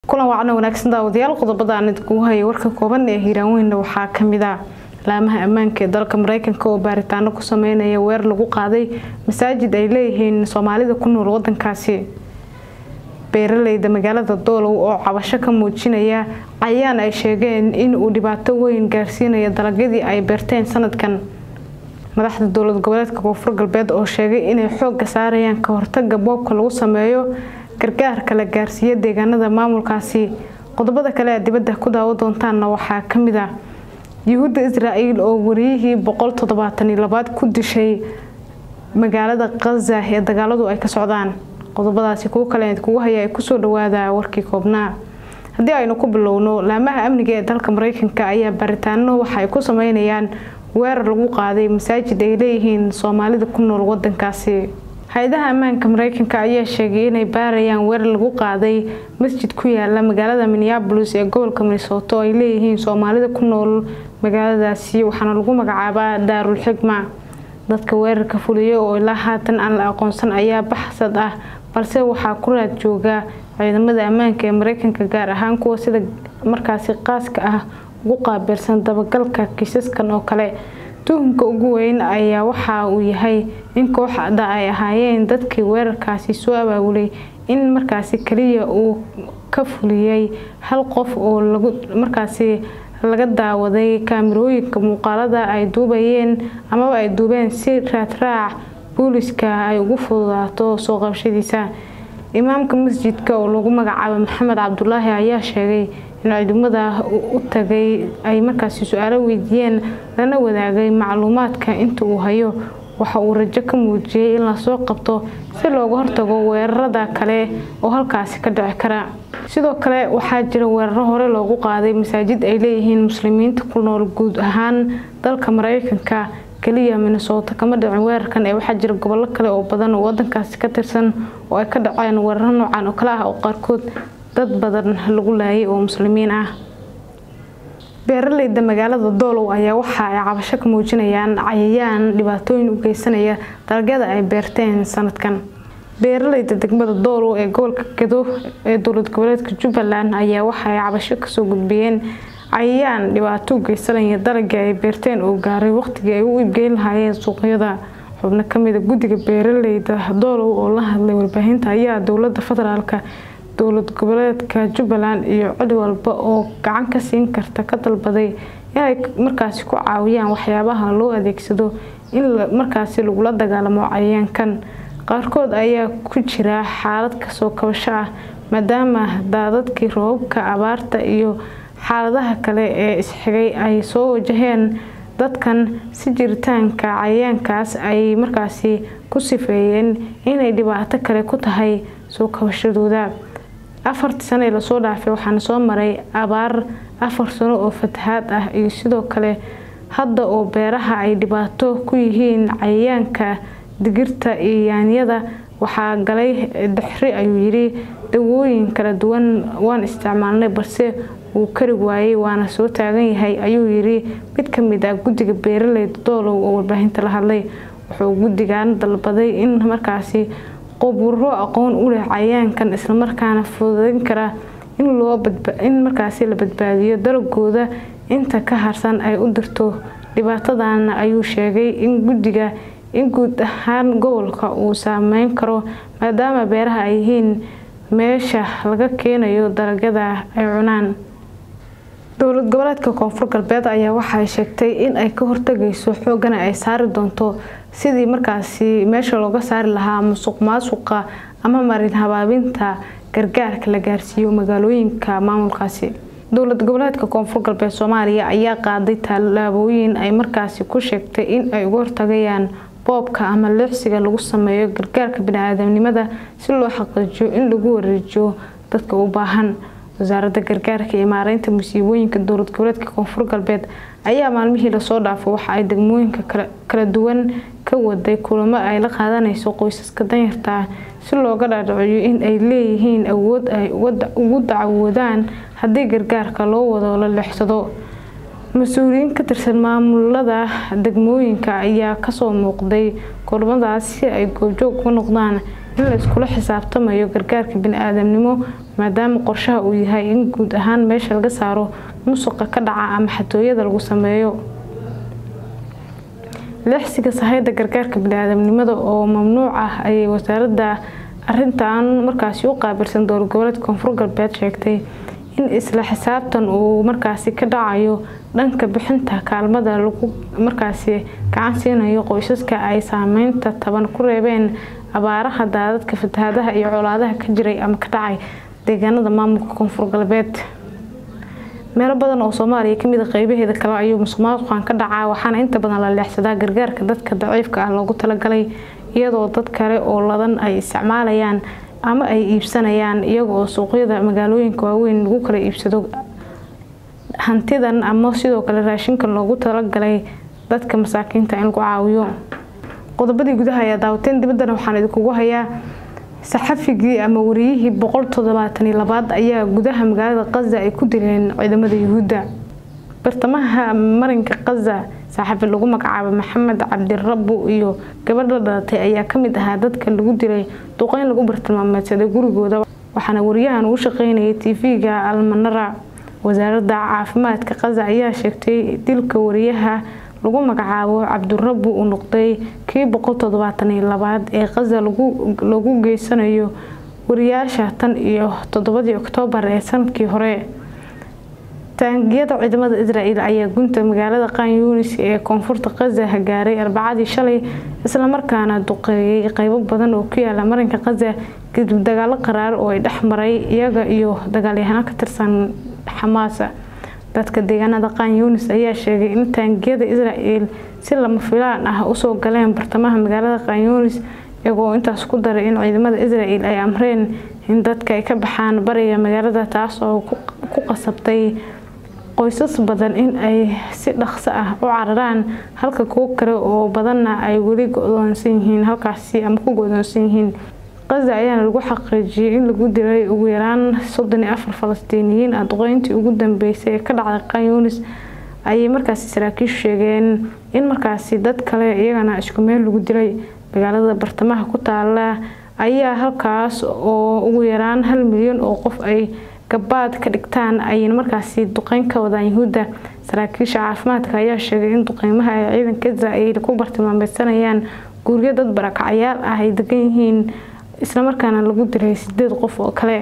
kulan wacna wanaagsan daawadayaal qodobada aan idinkugu hayay warka kooban ee hiiraanweynna waxaa kamid ah laamaha ammaanka ee dalka mareykanka oo baaritaano ku sameynaya weer lagu qaaday masaajid ay leeyihiin soomaalida ku nool wadankaasi beeraleyda magaalada doolow oo cabasho ka muujinaya cayaan ay sheegeen in uu dhibaato weyn gaarsiinayo dalagyadii ay beerteen sanadkan madaxda dowlad goboleedka koonfur galbeed oo sheegay inay xooga saarayaan ka hortaga boobka lagu sameeyo gargaarka la gaarsiiyo deegaanada maamulkaasi qodobada kale ee dibadda ku daawo doontaanna waxaa kamid ah yuhuudda israa'iil oo wariyihii boqol toddobaatan iyo labaad ku dishay magaalada khaza ee dagaaladu ay ka socdaan qodobadaasi kuwo kale kugu haya ay kusoo dhawaada warkii koobnaa haddii aynu ku bilowno laamaha amniga ee dalka mareykanka ayaa baaritaano waxa ay ku sameynayaan weerar lagu qaaday masaajid ay leeyihiin soomaalida ku nool wadankaasi hay-adaha ammaanka mareykanka ayaa sheegay inay baarayaan weerar lagu qaaday masjid ku yaala magaalada minneabolis ee gobolka minnesota oo ay leeyihiin soomaalida ku nool magaaladaasi waxaana lagu magacaabaa daarul xigma dadka weerarka fuliyay oo ilaa haatan aan la aqoonsan ayaa baxsad ah balse waxaa ku raad jooga ciidamada ammaanka ee mareykanka gaar ahaan kuwa sida markaasi qaaska ah ugu qaabilsan dabagalka kiisaskan oo kale tuhumka ugu weyn ayaa waxa uu yahay in kooxda ay ahaayeen dadkii weerarkaasi soo abaabulay in markaasi kaliya uu ka fuliyay hal qof oo markaasi laga daawaday kaamirooyinka muuqaalada ay duubayeen amaba ay duubeen si raadraac booliska ay ugu fududaato soo qabshadiisa imaamka masjidka oo lagu magacaabo maxamed cabdulaahi ayaa sheegay in ciidamada u tagay ay markaasi su-aalo weydiiyeen lana wadaagay macluumaadka inta uu hayo waxa uu rajo ka muujiyey in lasoo qabto si looga hortago weerarada kale oo halkaasi ka dhici kara sidoo kale waxaa jira weeraro hore loogu qaaday masaajid ay leeyihiin muslimiinta ku nool guud ahaan dalka mareykanka kaliya minnesota kama dhicin weerarkan ee waxaa jira gobollo kale oo badan oo wadankaasi ka tirsan oo ay ka dhaceen weeraro noocan oo kale ah oo qaarkood dad badan lagu laayay oo muslimiin ah beeraleyda magaalada doolow ayaa waxa ay cabasho ka muujinayaan cayayaan dhibaatooyin u geysanaya dalagyada ay beerteen sanadkan beeraleyda degmada doolow ee gobolka gedo ee dowlad goboleedka jubbaland ayaa waxa ay cabasho kasoo gudbiyeen cayayaan dhibaato u geysanaya dalagii ay beerteen oo gaaray waqtigii ay u iibgeyn lahaayeen suuqyada xubno kamida guddiga beeraleyda doolow oo la hadlay warbaahinta ayaa dowlada federaalka dowlad goboleedka jubbaland iyo cid walba oo gacan ka siin karta ka dalbaday inay markaasi ku caawiyaan waxyaabaha loo adeegsado in markaasi lagula dagaalamo cayayaankan qaarkood ayaa ku jira xaalad kasoo kabasho ah maadaama daadadkii roobabka abaarta iyo xaaladaha kale ee isxigay ay soo wajaheen dadkan si jiritaanka cayayaankaas ay markaasi ku sifeeyeen inay dhibaato kale ku tahay soo kabashadooda afartii sano ee lasoo dhaafay waxaana soo maray abaar afar sano oo fatahaad ah iyo sidoo kale hadda oo beeraha ay dhibaato ku yihiin cayayaanka digirta iyo yaanyada waxaa galay dixri ayuu yidhi dawooyin kala duwan waan isticmaalnay balse wuu kari waayey waana soo taagan yahay ayuu yidhi mid ka mid ah guddiga beeraleyda doolow oo warbaahinta la hadlay wuxuu guddigan dalbaday in markaasi qoburo aqoon u leh cayayaankan islamarkaana fududeyn kara in markaasi la badbaadiyo dalagooda inta ka harsan ay u dirto dhibaatadana ayuu sheegay in guddiga in guud ahaan gobolka uu saameyn karo maadaama beeraha ay yihiin meesha laga keenayo dalagyada ay cunaan dowlad goboleedka koonfur galbeed ayaa waxaay sheegtay in ay ka hortagayso xoogana ay saari doonto sidii markaasi meesha looga saari lahaa musuq maasuqa ama marin habaabinta gargaarka la gaarsiiyo magaalooyinka maamulkaasi dowlad goboleedka koonfur galbeed soomaaliya ayaa qaaday tallaabooyin ay markaasi ku sheegtay in ay uga hortagayaan boobka ama leexsiga lagu sameeyo gargaarka bini-aadamnimada si loo xaqiijiyo in lagu wareejiyo dadka u baahan wasaaradda gargaarka iyo maareynta musiibooyinka dowlad goboleedka koonfur galbeed ayaa maalmihii lasoo dhaafay waxa ay degmooyinka kala duwan ka waday kulamo ay la qaadanayso qoysaska danyarta ah si looga dhaadhiciyo in ay leeyihiin awood ay ugu dacwoodaan haddii gargaarka loo wado la leexsado mas-uuliyiin ka tirsan maamulada degmooyinka ayaa kasoo muuqday kulamadaas si ay goobjoog uga noqdaan in la iskula xisaabtamayo gargaarka bini-aadamnimo maadaama qorshaha uu yahay in guud ahaan meesha laga saaro musuqa ka dhaca ama xatooyada lagu sameeyo leexsiga sahayda gargaarka bini-aadamnimada oo mamnuuc ah ayay wasaaradda arintan markaasi u qaabilsan dowlad goboleedka koonfur galbeed sheegtay in isla xisaabtan uu markaasi ka dhacayo dhanka bixinta kaalmada lagu markaasi gacan siinayo qoysaska ay saameynta taban ku reebeen abaaraha daadadka fatahaadaha iyo colaadaha ka jiray ama ka dhacay deegaanada maamulka koonfur galbeed meelo badan oo soomaaliya kamid a qeybaheeda kale ayuu musuqmaasuqan ka dhacaa waxaana inta badan la leexsadaa gargaarka dadka daciifka ah loogu talagalay iyadoo dad kale oo ladan ay isticmaalayaan ama ay iibsanayaan iyaga oo suuqyada magaalooyinka waaweyn lagu kala iibsado hantidan ama sidoo kale raashinka loogu talagalay dadka masaakiinta in lagu caawiyo qodobadii gudaha ayaa daawateen dibaddana waxaan idinkugu hayaa saxafigii ama wariyihii boqol toddobaatani labaad ayaa gudaha magaalada qaza ay ku dileen ciidamada yuhuudda bartamaha marinka qaza saaxiibi lagu magacaabo maxamed cabdirabu iyo gabadh la dhalatay ayaa kamid ahaa dadka lagu dilay duqeyn lagu bartilmaameedsaday gurigooda waxaana wariyahan uu shaqeynayay tv-ga almanara wasaaradda caafimaadka qaza ayaa sheegtay dilka wariyaha lagu magacaabo cabdirabu uu noqday kii boqol toddobaatani labaad ee qaza lagu geysanayo wariyaasha tan iyo toddobadii oktoobar ee sanadkii hore taangiyada ciidamada israel ayaa gunta magaalada qan yunis ee koonfurta qaza gaaray arbacadii shalay islamarkaana duqeeyay qeybo badan oo ku yaala marinka qaza kadib dagaalo qaraar oo ay dhex maray iyaga iyo dagaalyahano ka tirsan xamaas dadka deegaanada qan yunis ayaa sheegay in taangiyada israel si lama filaan ah usoo galeen bartamaha magaalada qan yunis iyagoo intaas ku daray in ciidamada israel ay amreen in dadka ay ka baxaan bariga magaalada taas oo ku qasabtay qoysas badan in ay si dhaqso ah u cararaan halka kuwo kale oo badanna ay weli go-doonsan yihiin halkaasi ama ku go-doonsan yihiin qaza ayaana lagu xaqiijiyay in lagu dilay ugu yaraan soddon iyo afar falastiiniyiin ah duqeyntii ugu dambeysay ee ka dhacday qan yunis ayay markaasi saraakiishu sheegeen in markaasi dad kale iyagana isku meel lagu dilay magaalada bartamaha ku taala ayaa halkaas oo ugu yaraan hal milyan oo qof ay gabaad ka dhigtaan ayayna markaasi duqeyn ka wadaan yuhuudda saraakiisha caafimaadka ayaa sheegay in duqeymaha ay ciidanka israel ku bartilmaameysanayaan guryo dad barakacyaal ah ay degan yihiin islamarkaana lagu dilay sideed qof oo kale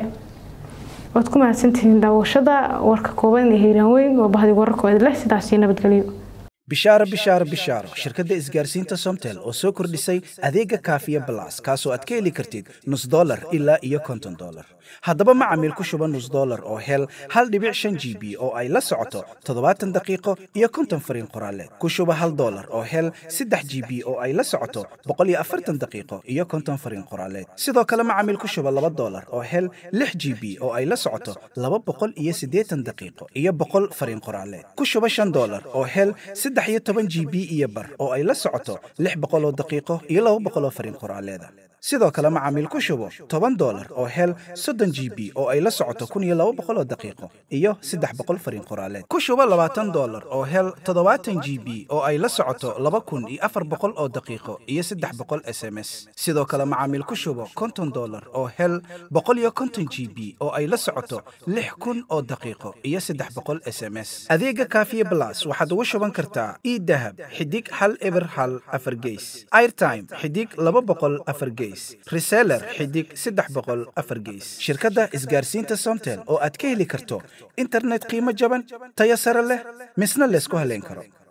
waad ku mahadsantihiin daawashada warka kooban ee hiiraan weyn waa bahdi wararkooda leh sidaasi nabadgelyo bishaaro bishaaro bishaaro shirkadda isgaarsiinta somtel oo soo kordhisay adeega kaafiya balas kaasoo aad ka heli kartid nus dolar ilaa iyo konton dolar haddaba macamiil ku shuba nus dolar oo hel hal dhibic shan g b oo ay la socoto toddobaatan daqiiqo iyo konton fariin qoraaleed ku shuba hal dolar oo hel saddex g b oo ay la socoto boqol iyo afartan daqiiqo iyo konton fariin qoraaleed sidoo kale macamiil ku shuba laba dolar oo hel lix g b oo ay la socoto laba boqol iyo siddeetan daqiiqo iyo boqol fariin qoraaleed ku shuba shan dolar oo hel saddex iyo toban g b iyo bar oo ay la socoto lix boqol oo daqiiqo iyo laba boqol oo fariin qoraaleeda sidoo kale macaamiil ku shubo toban dolar oo hel soddon g b oo ay la socoto kun iyo laba boqol oo daqiiqo iyo saddex boqol fariin qoraaleed ku shubo labaatan dolar oo hel toddobaatan g b oo ay la socoto laba kun iyo afar boqol oo daqiiqo iyo saddex boqol s m s sidoo kale macaamiil ku shubo konton dolar oo hel boqol iyo konton g b oo ay la socoto lix kun oo daqiiqo iyo saddex boqol s m s adeega kaafiye blas waxaad ugu shuban kartaa idahab xidig hal eber hal afar geys airtime xidig laba boqol afar geys reseller xidig saddex boqol afar geys shirkadda isgaarsiinta somtel oo aad ka heli karto internet qiimo jaban tayo sare leh misna laysku haleyn karo